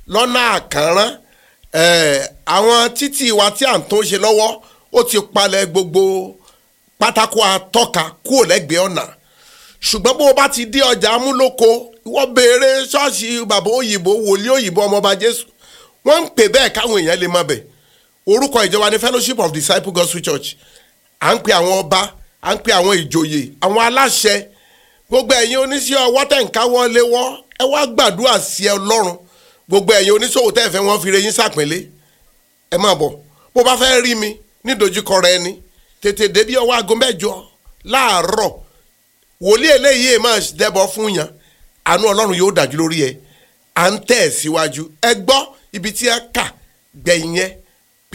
lọ́nà àkànrán eh, àwọn títì wa tí à ń tó ṣe lọ́wọ́ ó ti palẹ̀ gbogbo pátákó atọ́ka kúrò lẹ́gbẹ̀ẹ́ ọ̀nà ṣùgbọ́n bó o bá ti dé ọjà amúlòkó ìwọ béèrè ṣọ́ọ̀ṣì bàbá òyìnbó wòlíì òyìnbó ọmọọba jésù wọ́n ń pè bẹ́ẹ̀ káwọn èèyàn lè mọ̀ bẹ̀ orúkọ ìjọba ní fellowship of disciples gospel church à ń pe àwọn ọba à ń pe àwọn ìjòyè àwọn aláṣẹ gbogbo ẹ̀yin oníṣẹ́ ọwọ́ tẹ̀ ń káwọ́ léwọ́ ẹ wá gbàdúrà sí ọlọ́run gbogbo ẹ̀yin oníṣòwò tẹ̀ fẹ́ wọ́n fi re yín sàpínlẹ̀ ẹ máa bọ̀ bó bá fẹ́ rí mi nídojúkọ rẹ ni tètè débi ọwọ́ aago mẹ́jọ láàárọ̀ wòlíì eléyìí ẹ máa dẹ́bọ̀ fún yàn àánú ọlọ́run yóò dájú lórí ẹ à ń tẹ̀ síwájú ẹ gbọ́ ibi tí ẹ kà gbẹ̀yìn yẹn pé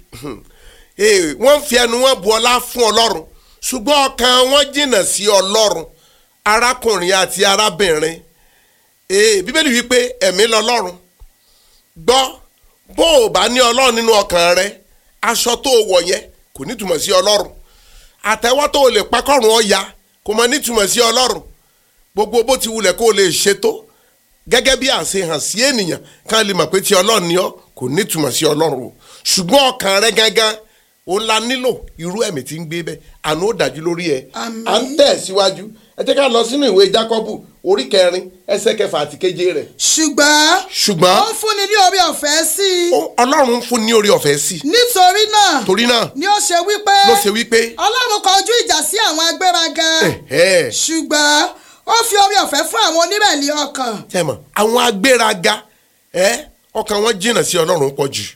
eh, wọ́n fi ẹnu wọn bu ọlá fún ọlọ́run ṣùgbọ́n ọkàn wọn jìnnà sí ọlọ́run arákùnrin àti arábìnrin eh, bíbélì wípé ẹ̀mí lọ́lọ́run gbọ́ bó o bá ní ọlọ́run nínú ọkàn rẹ aṣọ tó o wọ̀ yẹn kò nítumọ̀ sí ọlọ́run àtẹ̀wọ́ tó o lè pakọ́rùn ọ̀ya kò mọ nítumọ̀ sí ọlọ́run gbogbo bó ti wulẹ̀ kó o lè ṣètò gẹ́gẹ́ bí àṣehàn sí ènìyàn ká lè mọ̀ pé ti ọlọ́run ni ọ́ kò nítumọ̀ sí ọlọ́run o ṣùgbọ́n ọkàn rẹ gangan ó la nílò irú ẹ̀mí tí ń gbé bẹ́ẹ̀ àná ó dájú lórí ẹ̀ Àmín. à ń tẹ̀ síwájú ẹ jẹ́ ká lọ sínú ìwé jákọ́bù orí kẹrin ẹsẹ̀ kẹfà àti keje rẹ̀ ṣùgbọ́n ṣùgbọ́n ó ń fúnni ní orí ọ̀fẹ́ sí i ó- ọlọ́run ń fún ní orí ọ̀fẹ́ sí i nítorí náà torí náà ni ó ṣe wípé ló ṣe wípé ọlọ́run kọjú ìjà sí àwọn agbéraga ẹ̀hẹ́, ṣùgbọ́n ó fi orí ọ̀fẹ́ fún àwọn onírẹ̀lẹ̀ ọkàn tẹ́ mọ̀ àwọn agbéraga ẹ ọkàn wọn jìnnà sí ọlọ́run pọ̀ jù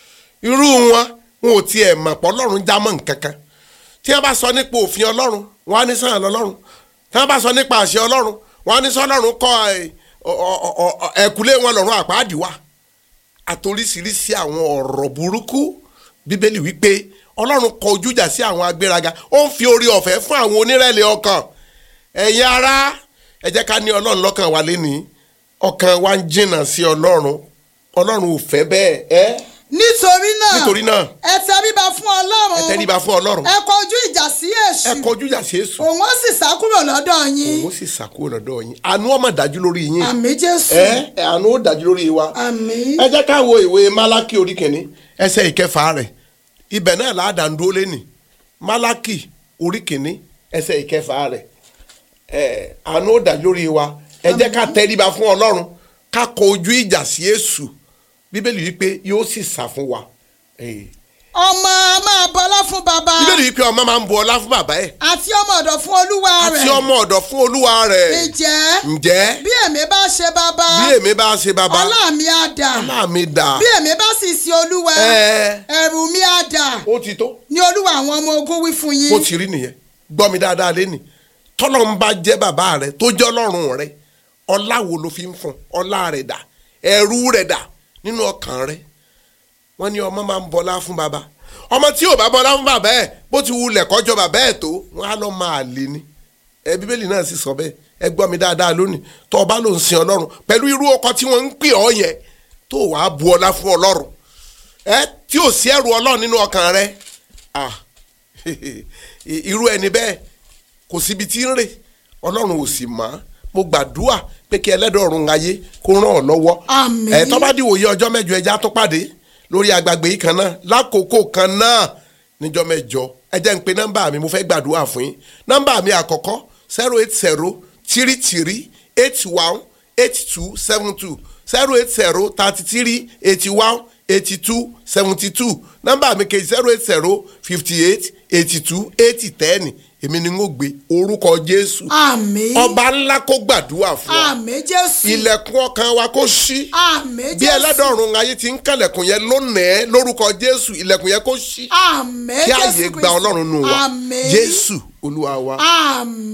irú wọn wọn ò tiẹ̀ mọ̀ pọ̀ ọlọ́run já mọ́ nǹkan kan tí wọ́n bá sọ nípa òfin ọlọ́run wọn á ní sàn lọ́lọ́run tí wọ́n bá sọ nípa àṣẹ ọlọ́run wọn á ní sọ ọlọ́run kọ́ ẹ, ọ- ọ- ọ- ọ- ẹ̀kúlé wọn lọ́run àpáàdì wa àtoríṣiríṣi àwọn ọ̀rọ̀ burúkú bíbélì wípé ọlọ́run kọ ojújà sí àwọn agbéraga ó ń fi orí ọ̀fẹ́ fún àwọn onírẹ̀lẹ̀ ọkàn ẹ̀yin ará ẹ jẹ́ ká ní ọlọ́run lọ́kàn wa lénìí ọkàn wa ń jìnnà sí ọlọ́run ọlọ́run ò fẹ́ bẹ́ẹ̀ ẹ́ nítorí náà nítorí náà ẹ tẹríba fún ọlọ́run ẹ tẹríba fún ọlọ́run ẹ kọjú ìjà sí ẹ èṣù kọ ojújà sí èṣù òun ó sì sá kúrò lọ́dọ̀ yín òun sì ṣàkóso lọ́dọ̀ yín àánú ọmọ dájú lórí yín àmì jésù ẹ ẹ, àánú ó dájú lórí wa àmì ẹ jẹ́ ká wo ìwé málákì orí kìíní ẹsẹ̀ ìkẹfà rẹ̀ ibẹ̀ náà láàdá ń dúró lẹ́nì málákì orí kìíní ẹsẹ̀ ìkẹfà rẹ̀ ẹ àánú ó dájú lórí wa ẹ jẹ́ ká tẹríba fún ọlọ́run ká kọ ojú ìjà sí èṣù bíbélì wípé yóò sì sá fún wa Eh, ọmọ a máa bọlá fún bàbá bíbélì wípé ọmọ máa ń bu ọlá fún bàbá ẹ̀ àti ọmọ ọ̀dọ̀ fún olúwa àti rẹ̀ ọmọ ọ̀dọ̀ fún olúwa rẹ̀ ǹjẹ́ ǹjẹ́ bí èmi bá ṣe bàbá bí èmi bá ṣe bàbá ọlá mi á dà ọlá mi dà bí èmi bá sì sin olúwa ẹ ẹ̀rù mi á dà ó ti tó ní olúwa àwọn ọmọ ogun wí fún bó yín ti rí nìyẹn gbọ́ mi dáadáa lé ní tọ́lọ́ ń bá jẹ́ bàbá rẹ tó jẹ́ ọlọ́run rẹ ọlá wo ló fi ń fún ọlá rẹ dà ẹ̀rù rẹ dà nínú ọkàn rẹ wọ́n ní ọmọ máa ń bọlá fún bàbá ọmọ tí ò bá bọlá fún bàbá ẹ̀ bó ti wulẹ̀ kọjọ bàbá ẹ̀ tó wọ́n á lọ máa lé ní ẹ bíbélì náà sì sọ bẹ́ẹ̀ ẹ gbọ́ mi dáadáa lónìí tó o bá ló ń sin ọlọ́run pẹ̀lú irú ọkọ tí wọ́n ń pè ọ́ yẹn tó wàá bu ọlá fún ọlọ́run ẹ tí ò sí ẹrù ọlọ́run nínú ọkàn rẹ ah irú ẹni bẹ́ẹ̀ kò síbi tí ń rè ọlọ́run ò sì mọ̀ mo gbàdúrà pé kí ẹlẹ́dọ̀ ọ̀run ayé kó ràn ọ́ lọ́wọ́ Àmín. ẹ̀ tó bá dìwòye ọjọ́ mẹ́jọ ẹja tó pàdé lórí agbègbè yìí kan náà lákòókò kan náà níjọ́ mẹ́jọ ẹ jẹ́ ń pe nọ́mbà mi mo fẹ́ gbàdúrà fún yín nọ́mbà mi àkọ́kọ́ zero eight zero three three eight one eight two seven two zero eight zero thirty three eighty one eighty two seventy two nọ́mbà mi kejì zero eight zero fifty eight eighty two eighty ten èmi ni n ó gbé orúkọ Jésù àmì ọba ńlá kó gbàdúrà fún wa àmì jésù ilẹ̀kùn ọkàn wa kó ṣí àmì bí jésù ẹlẹ́dọ̀ọ̀run ayé ti ń kànlẹ̀kùn yẹn lónìí lórúkọ Jésù ilẹ̀kùn yẹn kó ṣí àmì kí jésù ààyè gba Ọlọ́run nù wá àmì Jésù Olúwa wa. àmì.